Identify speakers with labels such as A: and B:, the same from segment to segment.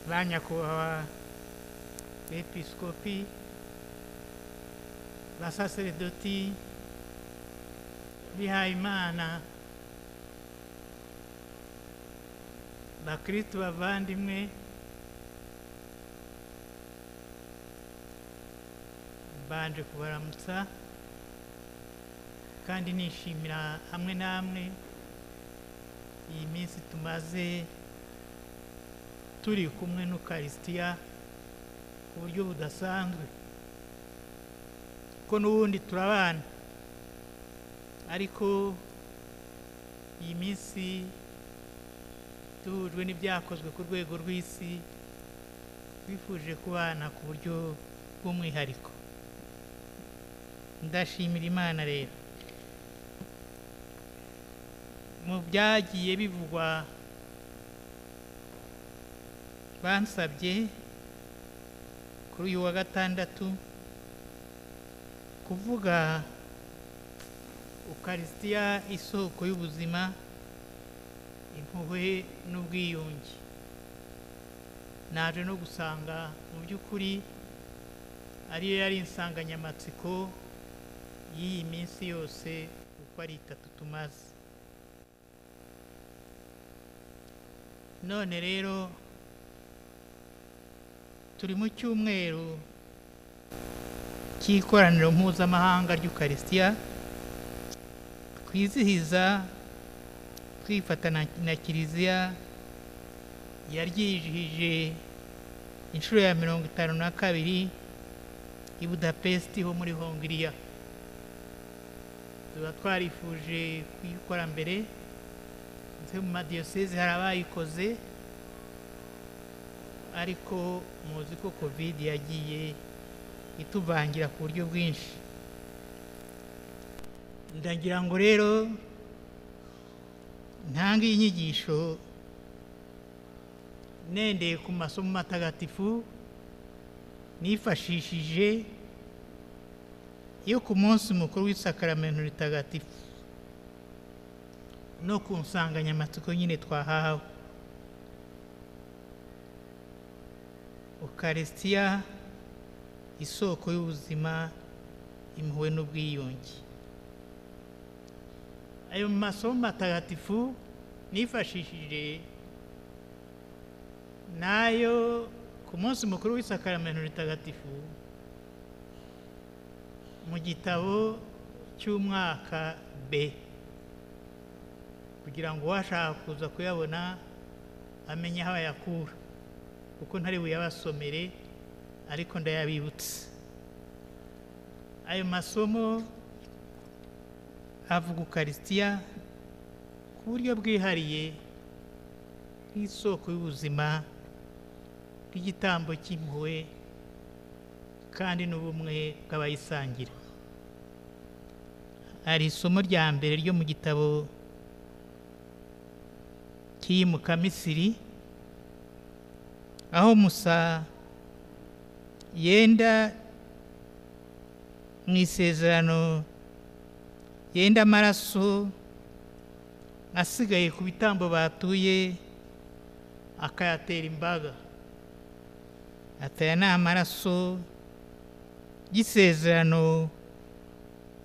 A: la Nyakubahwa Bepisikopi basaseredoti bihayimana bakristu bavandimwe banje kubaramutsa kandi nishimira hamwe namwe iyi minsi tumaze turi kumwe n'ukarisitiya ku buryo budasanzwe kuko n'ubundi turabana ariko iyi minsi duhujwe n'ibyakozwe ku rwego rw'isi twifuje kubana ku buryo bw'umwihariko ndashimira imana rero mu byagiye bivugwa bansabye kuri uyu wa gatandatu kuvuga ukarisitiya isoko y'ubuzima impuhwe n'ubwiyunge naje no gusanga mu by'ukuri ariyo yari insanganyamatsiko y'iyi minsi yose uko ari itatu tumaze none rero turi mu cyumweru cy'ikoraniro mpuzamahanga ry'ukarisitiya twizihiza twifatana na kiliziya yaryijihije inshuro ya mirongo itanu na kabiri i budapesti ho muri hongiriya tuba twarifuje kuyikora mbere ndetse mu madiyoseze hari abayikoze ariko muzi ko kovide yagiye ituvangira ku buryo bwinshi ndagira ngo rero ntange inyigisho nendeye ku masomo matagatifu nifashishije yo ku munsi mukuru w'isakaramento ritagatifu no ku nsanganyamatsiko nyine twahawe ukarisitiya isoko y'ubuzima impuhwe n'ubwiyunge ayo masomo matagatifu nifashishije nayo ku munsi mukuru w'isakaramento ritagatifu mu gitabo cy'umwaka b kugira ngo uwashaka kuza kuyabona amenye aho ayakura kuko ntari buyabasomere ariko ndayabibutse ayo masomo avuga ukarisitiya ku buryo bwihariye nk'isoko y'ubuzima bw'igitambo cy'impuhwe kandi n'ubumwe bw'abayisangira hari isomo rya mbere ryo mu gitabo cy'iyimuka misiri aho musa yenda mu isezerano yenda amaraso asigaye ku bitambo batuye akayatera imbaga ataya ni amaraso y'isezerano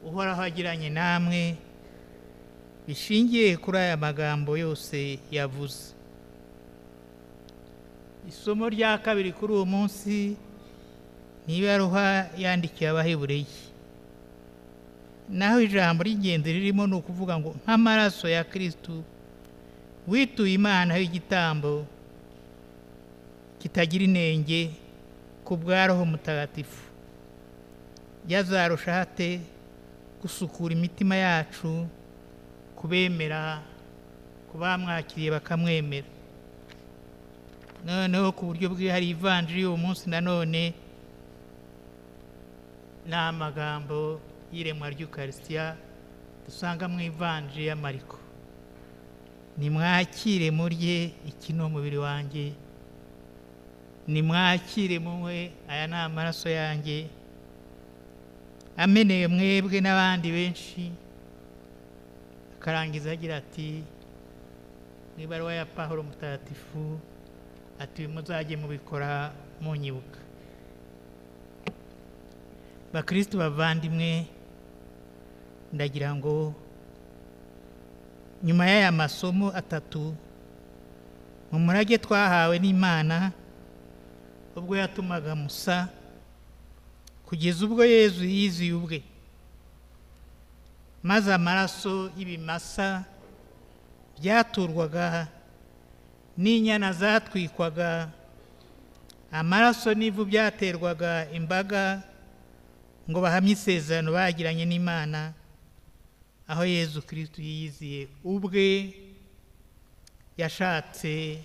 A: uhoraho agiranye namwe bishingiye kuri aya magambo yose yavuze isomo rya kabiri kuri uwo munsi ni ibaruha yandikiye abahebureye naho ijambo ry'ingenzi ririmo ni ukuvuga ngo nk'amaraso ya kirisitu wituye imana y'igitambo kitagira inenge ku bwa roho mutagatifu yazarushaho ate gusukura imitima yacu kubemera ku bamwakiriye bakamwemera noneho ku buryo bwihariye ivanjiri uwo munsi nanone ni amagambo y'iremwa ry'ukarisitiya dusanga mu ivanjiri ya mariko nimwakire murye iki ni umubiri wanjye nimwakire munywe aya ni amaraso yanjye ameneye mwebwe n'abandi benshi akarangiza agira ati mu ibaruwa ya pahuro mutagatifu ati muzajye mubikora munyibuka bakristo bavandimwe ndagira ngo nyuma y'aya masomo atatu mu murage twahawe n'imana ubwo yatumaga musa kugeza ubwo yezu yizuye ubwe maze amaraso y'ibimasa byaturwaga n'inyana zatwikwaga amaraso n'ivu byaterwaga imbaga ngo bahamye isezerano bagiranye n'imana aho yezu kirisito yiyiziye ubwe yashatse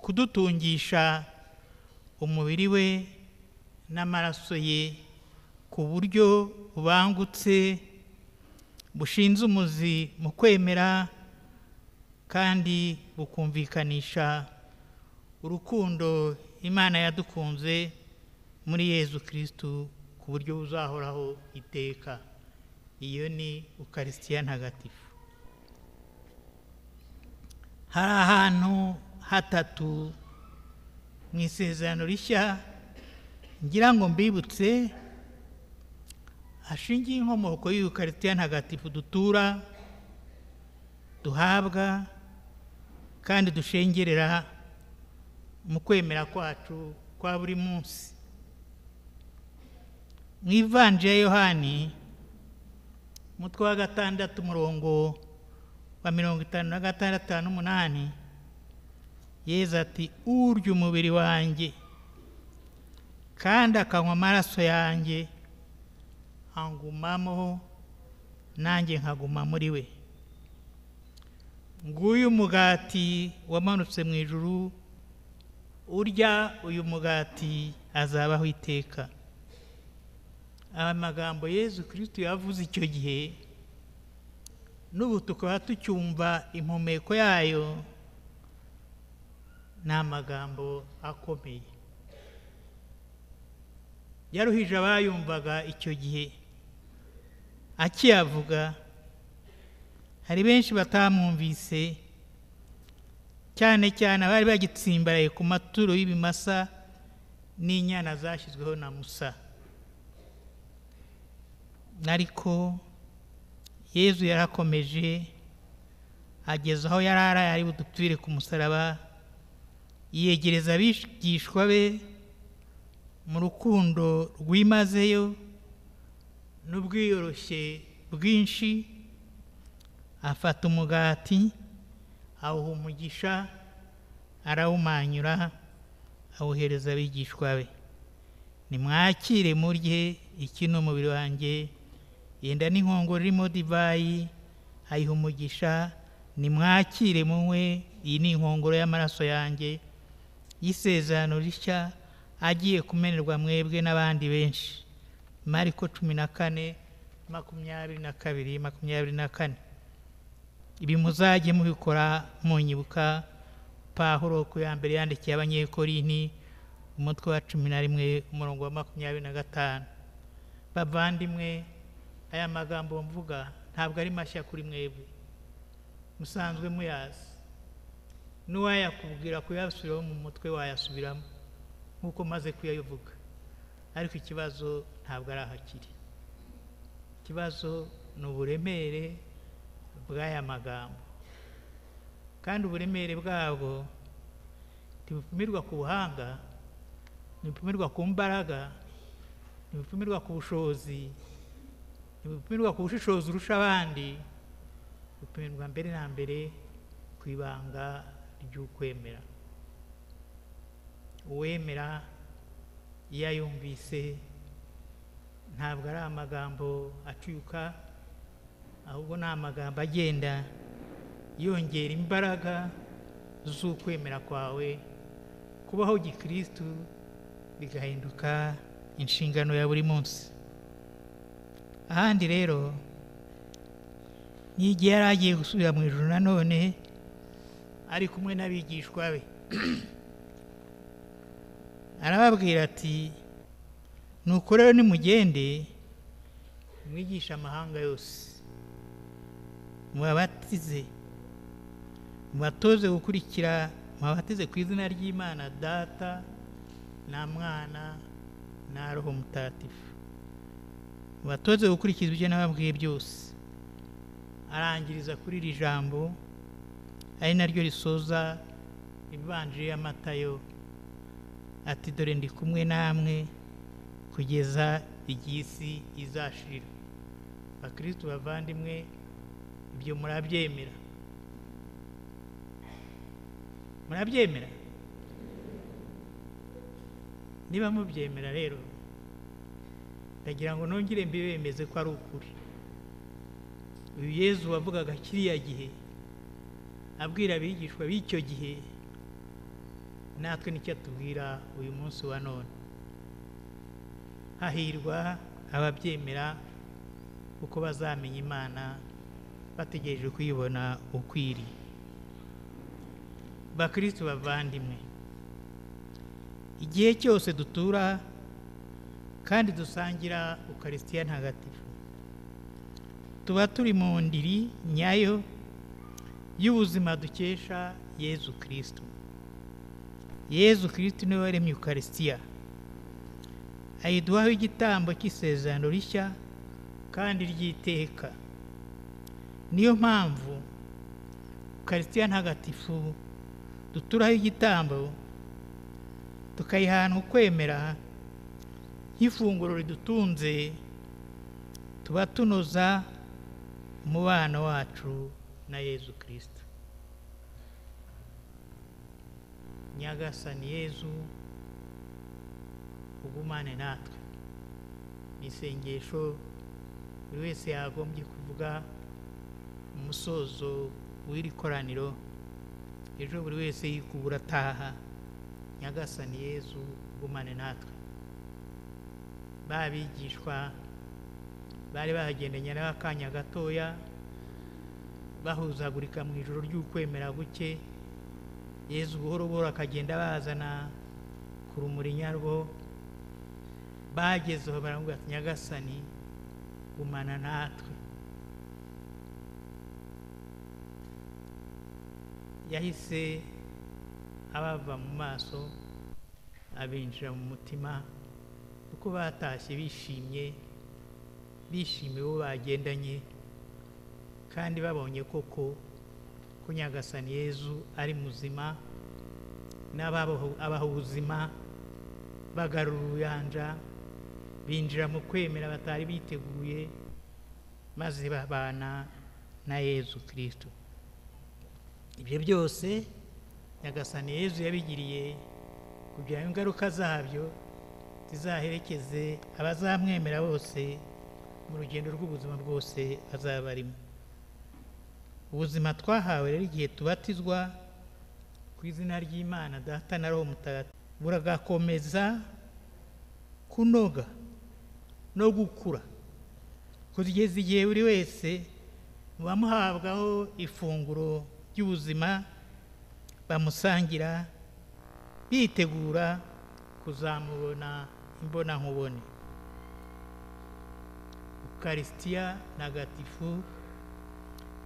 A: kudutungisha umubiri we n'amaraso ye ku buryo bubangutse bushinze umuzi mu kwemera kandi bukumvikanisha urukundo imana yadukunze muri yezu kirisito ku buryo buzahoraho iteka iyo ni ukarisitiya ntagatifu hari ahantu hatatu mu isezerano rishya ngira ngo mbibutse hashingiye inkomoko y'ukarisitiya ntagatifu dutura duhabwa kandi dushengerera mu kwemera kwacu kwa buri munsi mu ivanje ya yohani umutwe wa gatandatu umurongo wa mirongo itanu na gatandatu n'umunani yeza ati urya umubiri wanjye kandi akanywa amaraso yanjye angumamo nanjye nkaguma muri we nguyu mugati wamanutse mu ijuru urya uyu mugati azabaho iteka aya magambo yezu kirisito yavuze icyo gihe n'ubu tukaba tucyumva impumeko yayo ni amagambo akomeye yaruhije abayumvaga icyo gihe akiyavuga hari benshi batamwumvise cyane cyane abari bagitsimbaraye ku maturo y'ibimasa n'inyana zashyizweho na musa ariko yezu yarakomeje ageza aho yari araye ari budupfire ku musaraba yegereza abigishwa be mu rukundo rwimazeyo n'ubwiyoroshye bwinshi afata umugati awuha umugisha arawumanyura awuhereza abigishwa be nimwakire murye iki ni umubiri wanjye yenda n'inkongoro irimo divayi ayiha umugisha nimwakire munywe iyi ni inkongoro y'amaraso yanjye y'isezerano rishya agiye kumenerwa mwebwe n'abandi benshi mariko cumi na kane makumyabiri na kabiri makumyabiri na kane ibi muzajye mubikora munyibuka pahuro ku ya mbere yandikiye abanyekorini umutwe wa cumi na rimwe umurongo wa makumyabiri na gatanu bavandimwe aya magambo mvuga ntabwo ari mashya kuri mwebwe musanzwe muyazi n'uwayakubwira kuyasubiraho mu mutwe wayasubiramo nk'uko maze kuyayovuga ariko ikibazo ntabwo ari ahakiri ikibazo ni uburemere bw'aya magambo kandi uburemere bwabwo ntibupimirwa ku buhanga ntibupimirwa ku mbaraga ntibupimirwa ku bushobozi ntibupimirwa ku bushishozi urusha abandi bupimirwa mbere na mbere ku ibanga ry'ukwemera uwemera iyo ayumvise ntabwo ari amagambo acuka ahubwo ni amagambo agenda yongera imbaraga z'ukwemera kwawe kubaho gikirisitu bigahinduka inshingano ya buri munsi ahandi rero n'igihe yari agiye gusubira mu ijoro nanone ari kumwe n'abigishwa be arababwira ati nuko rero nimugende mwigisha amahanga yose mubabatize mubatoze gukurikira mubatize ku izina ry'imana data na mwana na roho mutatifu mubatoze gukurikiza ibyo nababwiye byose arangiriza kuri iri jambo ari naryo risoza ivanjiri ya matayo ati dore ndi kumwe namwe kugeza igihe isi izashira bakristu bavandimwe ibyo murabyemera murabyemera niba mubyemera rero ndagira ngo nongere mbibemeze ko ari ukuri uyu yezu wavugaga kiriya gihe abwira abigishwa b'icyo gihe natwe nicyo atubwira uyu munsi wa none hahirwa ababyemera kuko bazamenya imana bategereje kuyibona ukwiriye bakristu bavandimwe igihe cyose dutura kandi dusangira ukarisitiya ntagatifu tuba turi mu ndiri nyayo y'ubuzima dukesha yezu kirisito yezu kirisito niwe waremye ukarisitiya ayiduhaho igitambo cy'isezerano rishya kandi ry'iteka niyo mpamvu ukarisitiya ntagatifu duturaho igitambo tukayihana ukwemera nk'ifunguro ridutunze tuba tunoza umubano wacu na yezu kirisito nyagasani yezu ugumane natwe ni isengesho buri wese yagombye kuvuga umusozo w'iri koraniro ejo buri wese yikubura ataha nyagasani yezu ugumane natwe babigishwa bari bahagendanye n'akanya gatoya bahuzagurika mu ijoro ry'ukwemera guke yezu buhoro buhoro akagenda bazana ku rumuri nyarwo bagezeho baravuga ati nyagasani gumana natwe yahise abava mu maso abinjira mu mutima kuko batashye bishimye bishimiye uwo bagendanye kandi babonye koko ko nyagasani yezu ari muzima n'abaha ubuzima bagarura ubuyanja binjira mu kwemera batari biteguye maze babana na yezu kirisito ibyo byose nyagasani yezu yabigiriye kugira ngo ingaruka zabyo zizaherekeze abazamwemera bose mu rugendo rw'ubuzima bwose azaba arimo ubuzima twahawe rero igihe tubatizwa ku izina ry'imana data na roho mutagatifu buragakomeza kunoga no gukura kugeza igihe buri wese muba muhabwaho ifunguro ry'ubuzima bamusangira bitegura kuzamubona imbonankubone ukarisitiya ntagatifu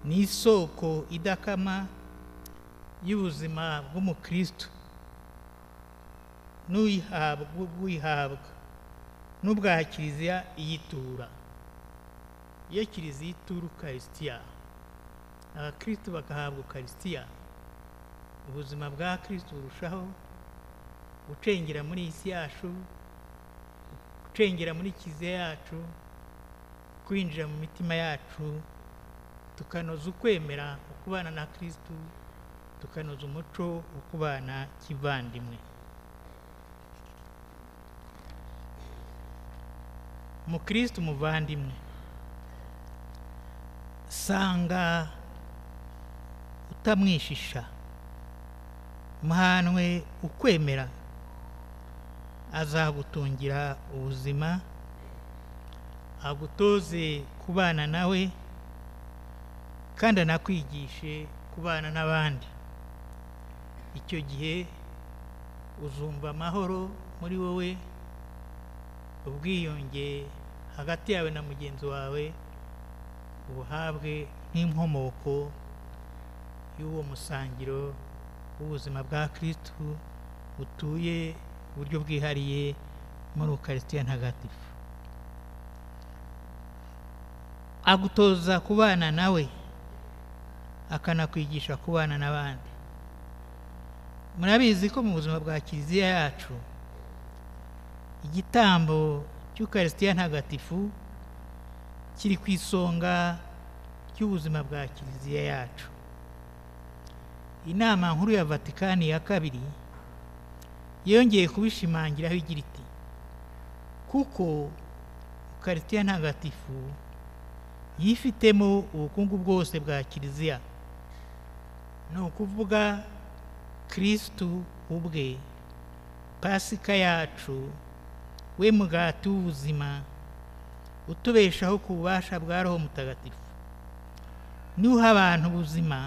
A: ni isoko idakama y'ubuzima bw'umukristo n'uyihabwa n'ubwa kiliziya iyitura iyo kiliziya itura ukarisitiya abakristo bagahabwa ukarisitiya ubuzima bwa kirisito burushaho gucengera muri iyi si yacu gucengera muri kiliziya yacu kwinjira mu mitima yacu tukanoza ukwemera ukubana na kirisito tukanoza umuco wo kubana kivandimwe umukristo umuvandimwe sanga utamwishisha muhanwe ukwemera azagutungira ubuzima agutoze kubana nawe kandi anakwigishe kubana n'abandi icyo gihe uzumva amahoro muri wowe ubwiyunge hagati yawe na mugenzi wawe ubuhabwe nk'inkomoko y'uwo musangiro w'ubuzima bwa kristu butuye ku buryo bwihariye muri ukarisitiya ntagatifu agutoza kubana nawe akanakwigisha kubana n'abandi murabizi ko mu buzima bwa kiliziya yacu igitambo cy'ukarisitiya ntagatifu kiri ku isonga ry'ubuzima bwa kiliziya yacu inama nkuru ya vatikani ya kabiri yongeye kubishimangiraho igira iti kuko ukarisitiya ntagatifu yifitemo ubukungu bwose bwa kiliziya ni ukuvuga kirisitu ubwe pasika yacu we mugati w'ubuzima utubeshaho ku bubasha bwa roho mutagatifu niwuha abantu ubuzima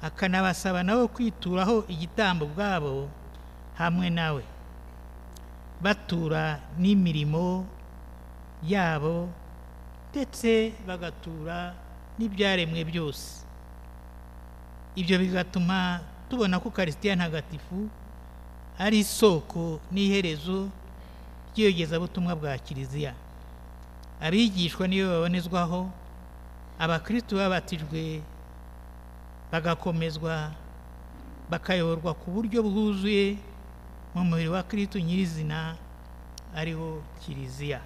A: akanabasaba nabo kwituraho igitambo bwabo hamwe nawe batura n'imirimo yabo ndetse bagatura n'ibyaremwe byose ibyo bigatuma tubona ko karisitiya ntagatifu ari isoko n'iherezo ry'iyogezabutumwa bwa kiliziya abigishwa niyo babonezwaho abakristu babatijwe bagakomezwa bakayoborwa ku buryo bwuzuye mu mubiri wa kirisitu nyirizina ariho kiliziya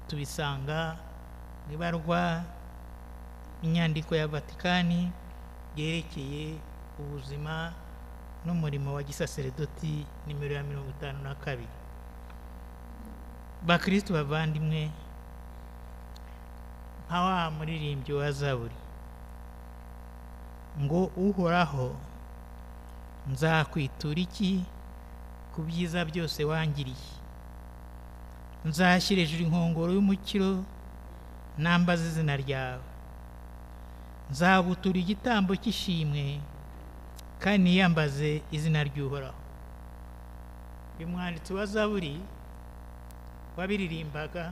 A: tubisanga mu ibarwa inyandiko ya vatikani yerekeye ubuzima n'umurimo wa gisaseredoti nimero ya mirongo itanu na kabiri bakirisitu bavandimwe nka wa muririmbyi wa zaburi ngo uhoraho nzakwitura iki ku byiza byose wangiriye nzashyira hejuru inkongoro y'umukiro nambaza izina ryawe nzagutura igitambo cy'ishimwe kandi niyambaze izina ry'uhoraho uyu mwanditsi wa zaburi wabiririmbaga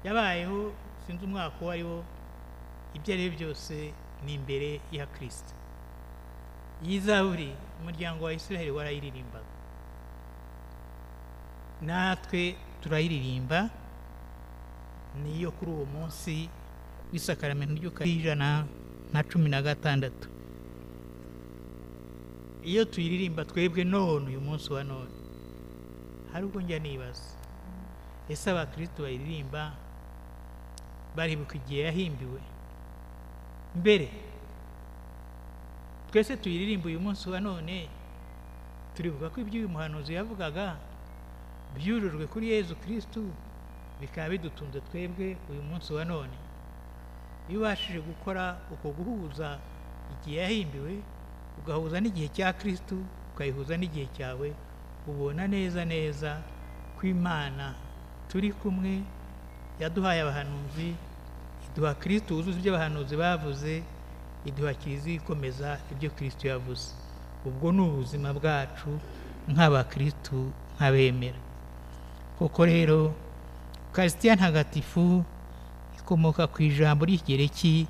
A: yabayeho sinzi umwaka uwo ari wo ibyo ari byo byose ni imbere ya kirisita iyi zaburi umuryango wa israel warayiririmbaga natwe turayiririmba niyo kuri uwo munsi w'isakaramento ry'ijana na cumi na gatandatu iyo tuyiririmba twebwe none uyu munsi wa none hari ubwo njya nibaza ese abakirisitu bayiririmba baribuka igihe yahimbiwe mbere twese tuyiririmba uyu munsi wa none turibuka ko ibyo uyu muhanuzi yavugaga byujujwe kuri yezu kirisitu bikaba bidutunze twebwe uyu munsi wa none iyo ubashije gukora uko guhuza igihe yahimbiwe ugahuza n'igihe cya kirisitu ukayihuza n'igihe cyawe ubona neza neza ko imana turi kumwe yaduhaye abahanuzi iduha kirisitu wuzuza ibyo abahanuzi bavuze iduha kiliziya ikomeza ibyo kirisitu yavuze ubwo ni ubuzima bwacu nk'abakirisitu nk'abemera koko rero karisitiya ntagatifu ikomoka ku ijambo ry'igereki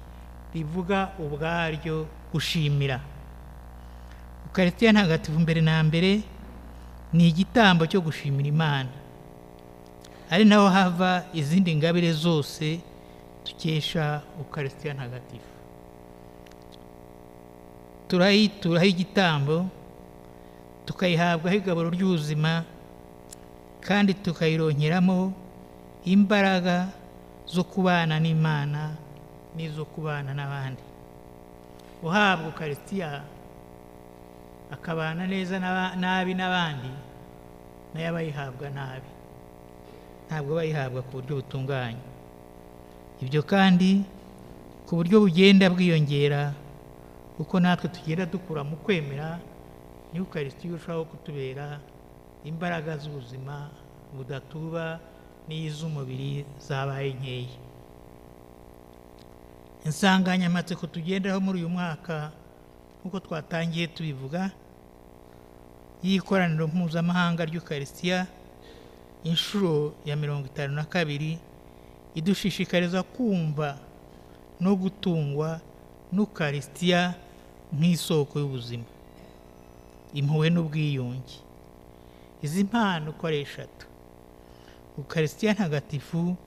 A: rivuga ubwaryo gushimira ukarisitiya ntagatifu mbere na mbere ni igitambo cyo gushimira imana ari naho hava izindi ngabire zose dukesha ukarisitiya ntagatifu turayituraho igitambo tukayihabwaho igaburo ry'ubuzima kandi tukayironkeramo imbaraga zo kubana n'imana n'izo kubana n'abandi uhabwa ukarisitiya akabana neza nabi n'abandi nayo aba yihabwa nabi ntabwo aba yihabwa ku buryo butunganye ibyo kandi ku buryo bugenda bwiyongera kuko natwe tugenda dukura mu kwemera n'ukarisiti irushaho kutubera imbaraga z'ubuzima budatuba n'iz'umubiri zabaye nkeya insanganyamatsiko tugenderaho muri uyu mwaka nk'uko twatangiye tubivuga y'ikoraniro mpuzamahanga ry'ukarisitiya inshuro ya mirongo itanu na kabiri idushishikariza kumva no gutungwa n'ukarisitiya nk'isoko y'ubuzima impuhwe n'ubwiyunge izi mpano uko ari eshatu ukarisitiya ntagatifu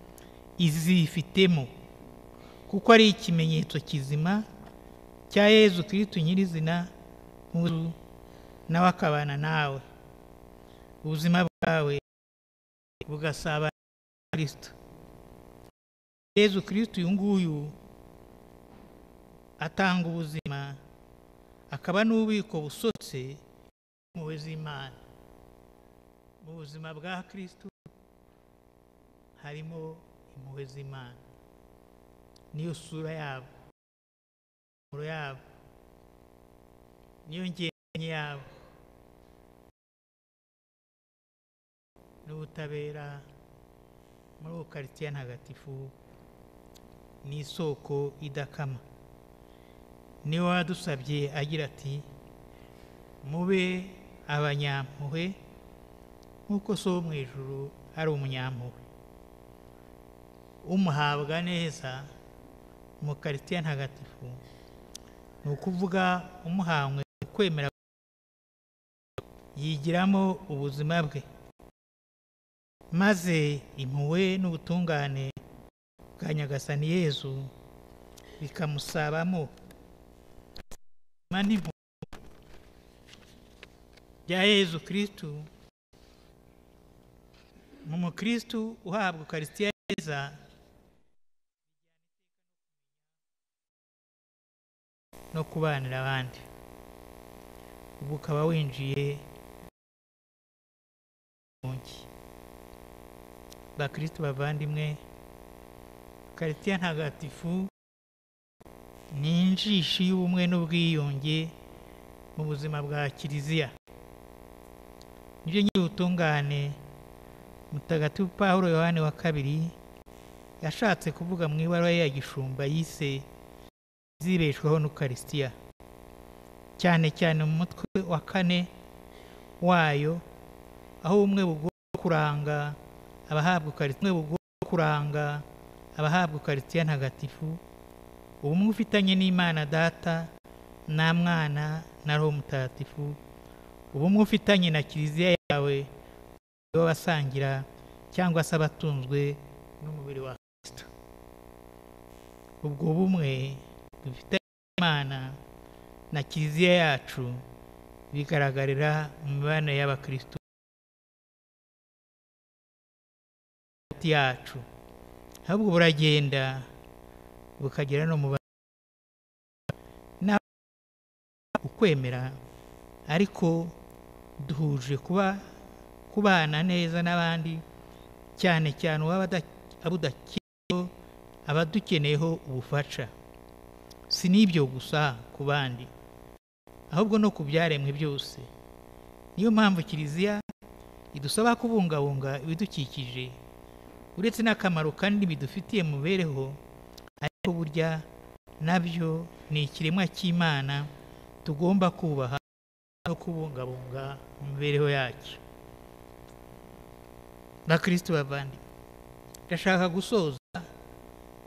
A: izifitemo kuko ari ikimenyetso kizima cya yezu kirisitu nyirizina nk'ubu nawe akabana nawe ubuzima bwawe bugasabana na kirisitu yezu kirisitu uyu nguyu atanga ubuzima akaba n'ububiko busotse impuhwe z'imana mu buzima bwa kirisitu harimo impuhwe z'imana niyo sura yabo impumuro yabo niyo ngenye yabo n'ubutabera muri uwo karitsiye ntagatifu ni isoko idakama niwe wadusabye agira ati mube abanyampuhwe nk'uko so wo mu ijuru ari umunyampuhwe umuhabwa neza mu karitsiye ntagatifu ni ukuvuga umuhanywe kwemera yigiramo ubuzima bwe maze impuhwe n'ubutungane bwa nyagasani yezu bikamusabamo mani bya yezu kirisitu mu mukirisitu uhabwa ukarisitiya neza no kubanira abandi ubwo ukaba winjiye bakirisitu bavandimwe ukarisitiya ntagatifu ni injishi y'ubumwe n'ubwiyunge mu buzima bwa kiliziya nibyo nyiri ubutungane mutagatifu paul yohani wa kabiri yashatse kuvuga mu ibaruwa ye ya gishumba yise zibeshwaho n'ukarisitiya cyane cyane mu mutwe wa kane wayo aho ubumwe bugomba kuranga abahabwa ukarisitiya bugomba kuranga abahabwa ukarisitiya ntagatifu ubumwe ufitanye n'imana data nta mwana na roho mutagatifu ubumwe ufitanye na kiliziya yawe w'abasangira cyangwa se abatunzwe n'umubiri wa kirisito ubwo bumwe dufitanye imana na kiliziya yacu bigaragarira mu mibanire y'abakristo yacu ahubwo buragenda bukagera no mu ukwemera ariko duhuje kuba kubana neza n'abandi cyane cyane udakeneyeho abadukeneyeho ubufasha si n'ibyo gusa ku bandi ahubwo no ku byaremwe byose niyo mpamvu kiliziya idusaba kubungabunga ibidukikije uretse n'akamaro kandi bidufitiye mu mibereho ariko burya nabyo ni ikiremwa cy'imana tugomba kubaha no kubungabunga mu mibereho yacyo bakirisitu bavandimwe ndashaka gusoza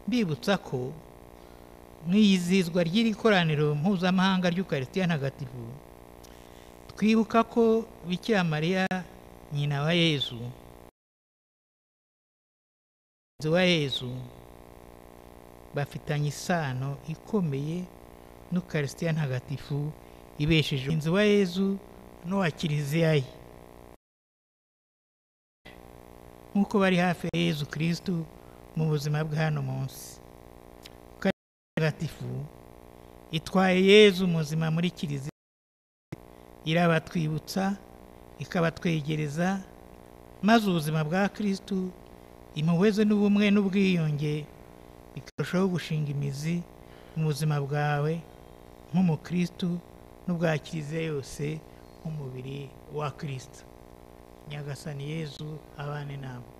A: mbibutsa ko mu iyizihizwa ry'iri koraniro mpuzamahanga ry'ukarisitiya ntagatifu twibuka ko bikira mariya nyina wa yezu wa yezu bafitanye isano ikomeye n'ukarisitiya ntagatifu ibesheje inzu wa yezu n'uwa kiliziya ye nk'uko bari hafi ya yezu kirisitu mu buzima bwa hano munsi ntagatifu itwaye yezu muzima muri kiliziya irabatwibutsa ikabatwegereza maze ubuzima bwa kirisitu impuhwe ze n'ubumwe n'ubwiyunge bikarushaho gushinga imizi mu buzima bwawe nk'umukirisitu n'ubwa kiliziya yose nk'umubiri wa kirisitu nyagasani yezu abane nabo